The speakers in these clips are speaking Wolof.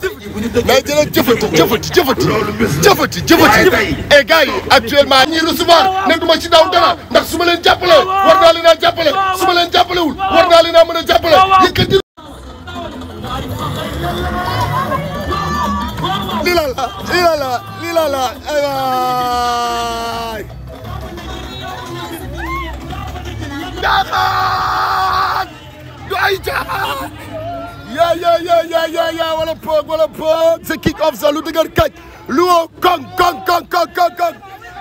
mais jëlal jëfati jëfati jëfati jëfati jëfati et gars yi actuellement ñi recevoir ne duma ci daw dara ndax su ma leen jàppale war naa leen a jàppale su ma leen jàppalewul war naa leen a mën a jàppale yëkkati lii la la lii la la lii la la ay waay jaaxaan du ay jaaxaan yaa yaa yaa yaa yaa yaa wala poog wala poog c'est kick off sa lu dëgër kaj lu woo kong kong kong kong kong kong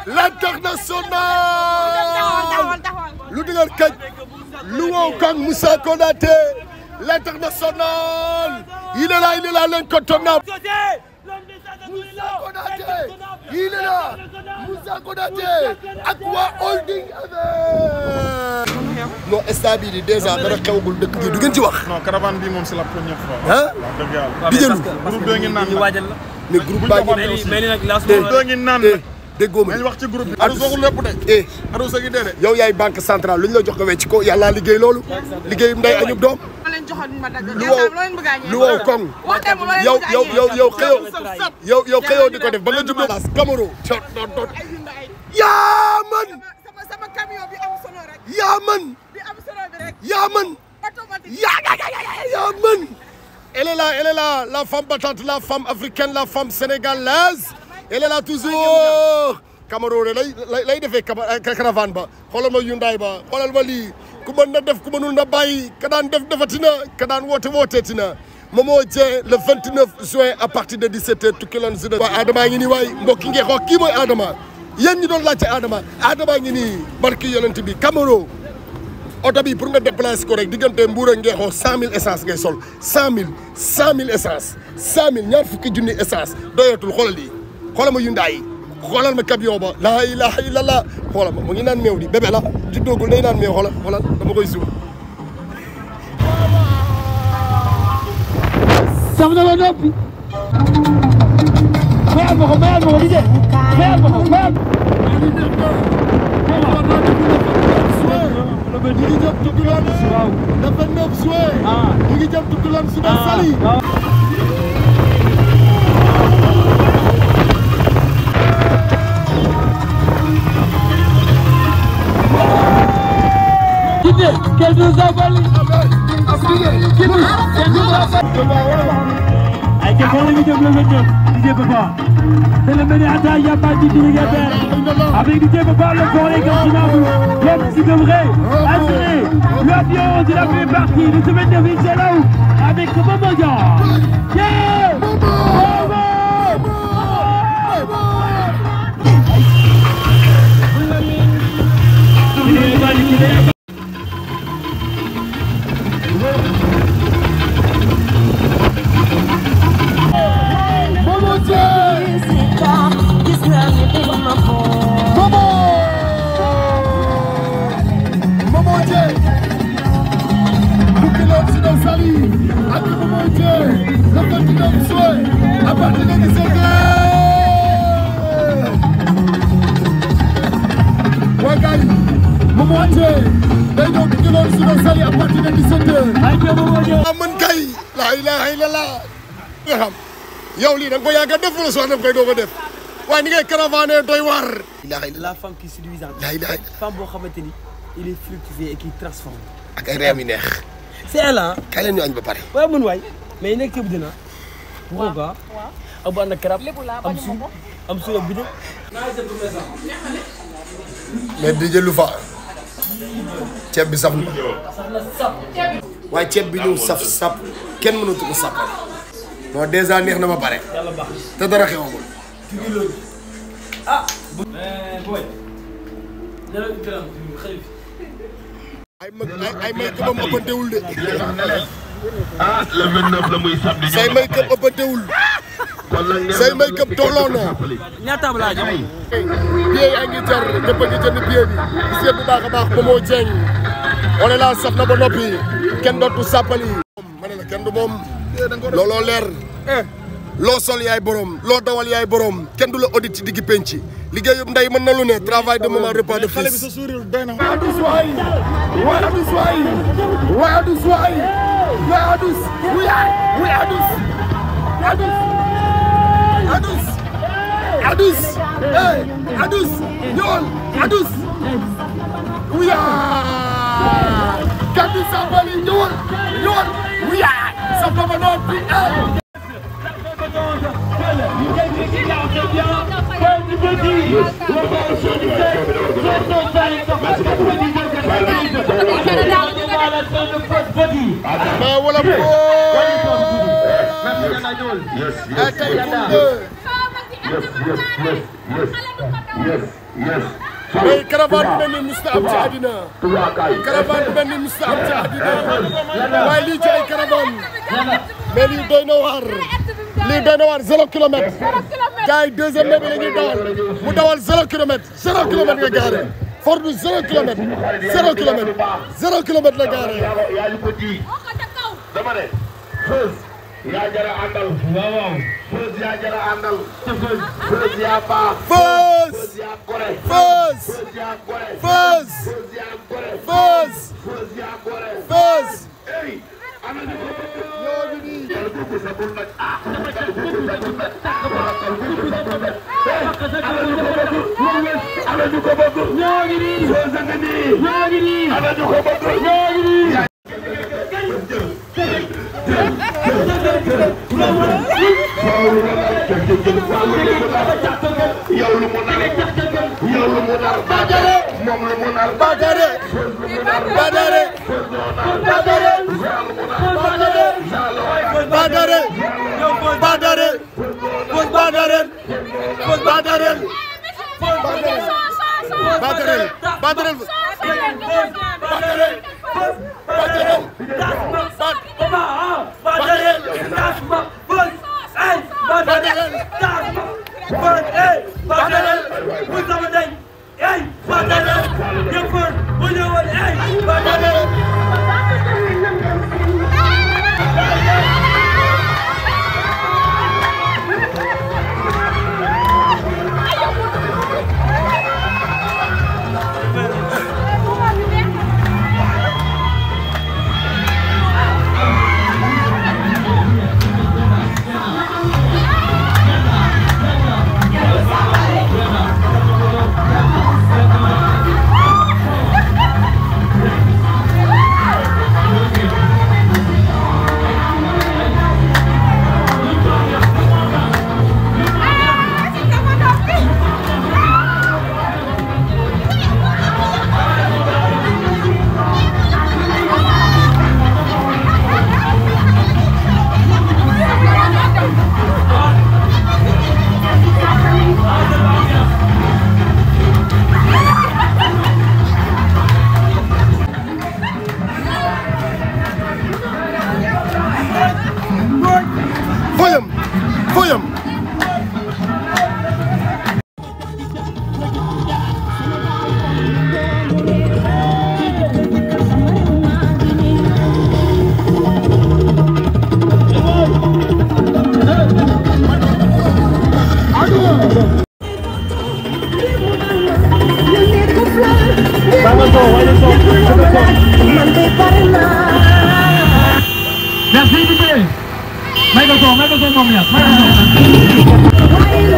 l'international lu dëgër kaj lu woo kong Moussa Konaté l'international il est là il est là l'incontournable Moussa Konaté il est là Moussa Konaté ak waa holding avec non stade bii di déjà dara xewagul dëkk bi du ngeen ci wax non caravane bi moom c'est la première fois. ah wax dëgg yàlla. di jëlu groupe bee ngi naan ñu nag. waajal la. mais groupe baa ngi mais ni mais ni nag Eh. lancement bee ngi naan eh nag. déggoo ma nañ wax ci groupe bi. Adou Adou waxul lépp de. eh Adou sa ngi dee de. yow yaay banque centrale lu ñu la jox nga wecc ko yàlla liggéey loolu liggéey nday añub doom ma leen joxoon ma dagg. lu wow lu wow koŋ yow yow yow yow xëyoo yow yow xëyoo di ko def ba nga juddoo las Camaro cot dot dot yaa man sama sama camion bi am solo rek. yaa man bi am solo bi rek. yaa man automatique. yaa yaa yaa yaa man elle est là elle est là la femme battante la femme africaine la femme sénégalaise elle est là toujours Camaro de lay lay lay defee cama caravane ba xoolal ma Hyundai ba xoolal ma lii ku mën na def ku mënul na bàyyi ka daan def defatina ka daan woote wooteeti na Momo Dieng le 29 juin à partir de 17h tukki loon si waaye Adama ngi nii waay mbokki ngeen xool kii mooy Adama yéen ñi doon laajte Adama Adama ngi nii barki yonent bi Camaro oto bi pour nga déplacer ko rek diggante Mbour ak Ngeexoo cent mille essence ngay sol cent mille cent mille essence cent mille ñaar fukki junni essence doyatul xoolal lii xoolal ma Hyundai yi xoolal ma camion ba laa ilaha illallah xoolal ma mu ngi naan meew di bébé la juddoogul day naan meew xoolal xoolal dama koy suul saf na ba noppi mayal ma ko mayal ma ko di de mayal ma ko mayal ñu ngi jëm Tukulóor le 29 juin ñu ngi jëm Tukulóor suba Saly Guinée, qu'elle nous a valu. Guinée, qu'elle nous a valu. Ay ke kon ngi jëm le 29 DJ Papa. C'est le Ménéata Yabadi Dirigateur. Avec DJ Papa, le fort incontournable. L'homme qui devrait assurer l'avion de la première partie de semaine de Vincenzo avec Momo Dian. Yeah! Momo! Momo Dieng Momo Momo Dieng Tukulóor suba Saly ak Momo Dieng le 29 juin à partir de 17h waa gars yi Momo Dieng day ñëw Tukulóor suba Saly à partir de 17h Ay ke Momo Dian. ah man kay laa ilaha illallah nga xam yow lii da nga ko yàgg a def wala soo dem koy doog a def waaye ni ngay caravane doy waar. ilaha illallah la femme qui est séduisante. laa ilaha illallah femme boo xamante ni il est fructifié et qui transforme. ak ay réew yu neex. c'est elle ah. kaay leen ñu añ ba pare. waaye mën waay mais nekk ci dina. waaw waaw. ak bu ànd ak karab am su am su ak bidon. mais di jëlu fa ceeb bi saf na. waaye ceeb bi ñëw saf sap kenn mënatu ko sàppal. non dèjà neex na ma pare. yàlla baax te dara xewagul. mais booy. nee na gërëm xëy ay mag ay ay may këbam ëppantewul de. ah le 29 la muy samedi. say may këb ëppantewul. kon nag nee say may këb tolloo na. ñaata laa jox. billet yaa ngi jar ñëpp a ngi jënd billet bi gis ngeen bu baax a baax Momo Dieng on est là saf na ba noppi kenn dootu sàppali ma ne la kenn du moom looloo leer loo sol yaay borom loo dawal yaay borom kenn du la audit ci diggi penc liggéeyub ndey mën na lu ne travail de maman repas de xale bi fils sa sourire doy na. Adus waay waay Adus waay waay Adus waay waay Adus wuy wuy Adus Adus Adus Adus hey Adus ñëwal Adus wuya Kati Sabali ñëwal ñëwal wuya sa papa noppi hey mais wala ko Yes, ay yes, tey yes, pour yes, yes, yes, yes, yes. mais caravane bu mel ni musta am ci àddina Tuba kay. caravane bu mel ni musta am ci àddina waaye lii ci ay caravane mais lii doy na waar lii doy na waar zéro kilomètre gars yi deuxième mai bi la ñuy dawal mu dawal zéro kilomètre zéro kilomètre nga gaare Ford du zéro kilomètre zéro kilomètre zéro kilomètre la gaare yaa yaa ñu ko di dama ne Feuz yaa jara àndal waaw waaw Feuz yaa jara àndal Feuz yaa baax Feuz Feuz yaa gore Feuz Feuz yaa gore Feuz Feuz yaa gore Feuz Feuz yaa gore Feuz ey ana ñu ko bëgg ñoo ngi nii yàlla boobu sa bul nag ah yàlla boobu sa bul nag ah yàlla boobu sa bul nag hey ana ñu ko bëgg ana ñu ko bëgg ñoo ngi nii Feuz a ngi nii ñoo ngi nii ana ñu ko bëgg ñoo ngi nii yow lu mu nar yow lu mu nar Badara moom lu mu nar Badara Badara Badara Badara Badara Badara Badara Badara Badara Foyam Foyam Merci Dibé. Michael Sow, Michael Sow moom ya, Michael Sow.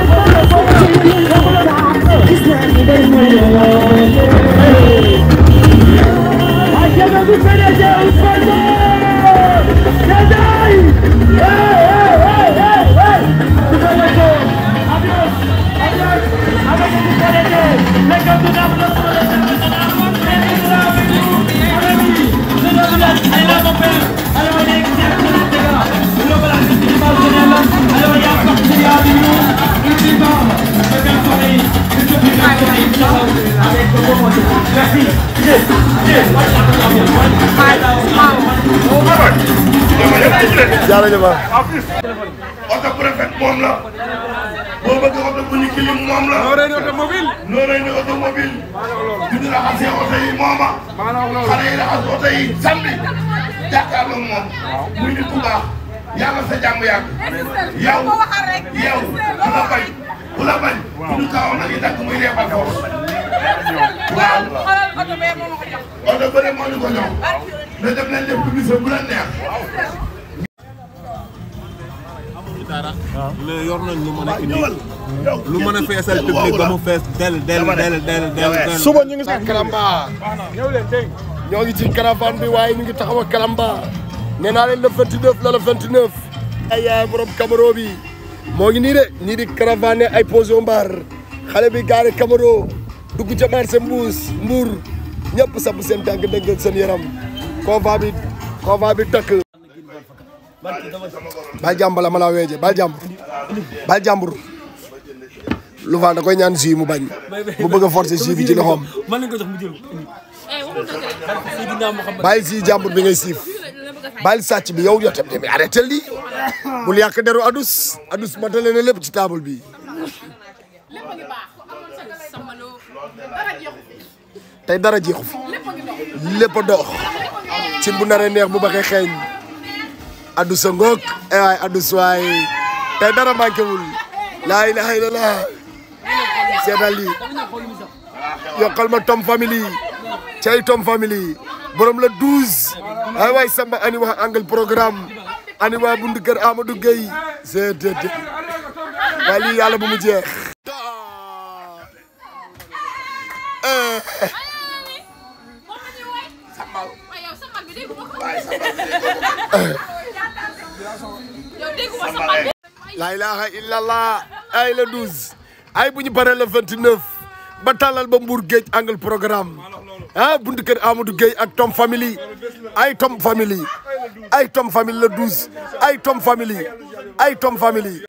jërëjëf oto préfet moom la boo bëgg oto bu ñu kilim moom la noo rey ni automobile noo rey ni automobile bu ñu raxasee oto yi mooma xale yi raxas oto yi samedi jàkkaarloo moom muy nit ku baax yàlla sa jàmm yàgg yow yow ku la bañ ku la bañ ku ñu kaaw nag yi dakk muy leebal foofu waaw xoolal oto bee moo ma ko jox. oto bëre moo ñu ko jox na def nañ def publicité bu la neex dara mais yor nañ lu mën a indi lu mën a feesal public ba mu fees del del del del del del suba ñu ngi si Kalamba ñoo ngi ci caravane bi waaye ñu ngi taxaw ak Kalamba nee naa leen le 29 la le 29 ay yaay borom Camaro bi moo ngi nii de ñii di caravane ay poso mbar xale bi gaare Camaro dugg ca marché mbuus mbuur ñëpp sabb seen tànk dëgg seen yaram convoi bi convoi bi takk bal jàmbur la ma laa weeje bal jàmbur bal jàmbur lu fa da koy ñaan jus mu bañ mu bëgg a forcer jus bi ci loxoom man lañ ko jox mu jël Seydina Mouhamed bàyyi si jàmbur bi ngay siif bàyyi sàcc bi yow yow tam tamit arrêté lii bul yàq deru adus adus matale na lépp ci table bi tey dara jeexu fi lépp a dox cin bu naree neex bu baxee xeeñ adus a ngoog eh waay adus waay tey dara manqué wul laa ilaha illallah seetal lii yokkal ma tom family cay tom family borom la 12 ay waay samba ani wax angle programme ani waa bundu kër Amadou Gueye c'est det waaye lii yàlla bu mu jeex la ilaha illallah ay la 12 ay bu ñu paree le 29 ba tàllal ba Mbour géej angle programme ah buntu kër Amadou Gueye ak Tom family ay Tom family ay Tom family le 12 ay Tom family ay Tom family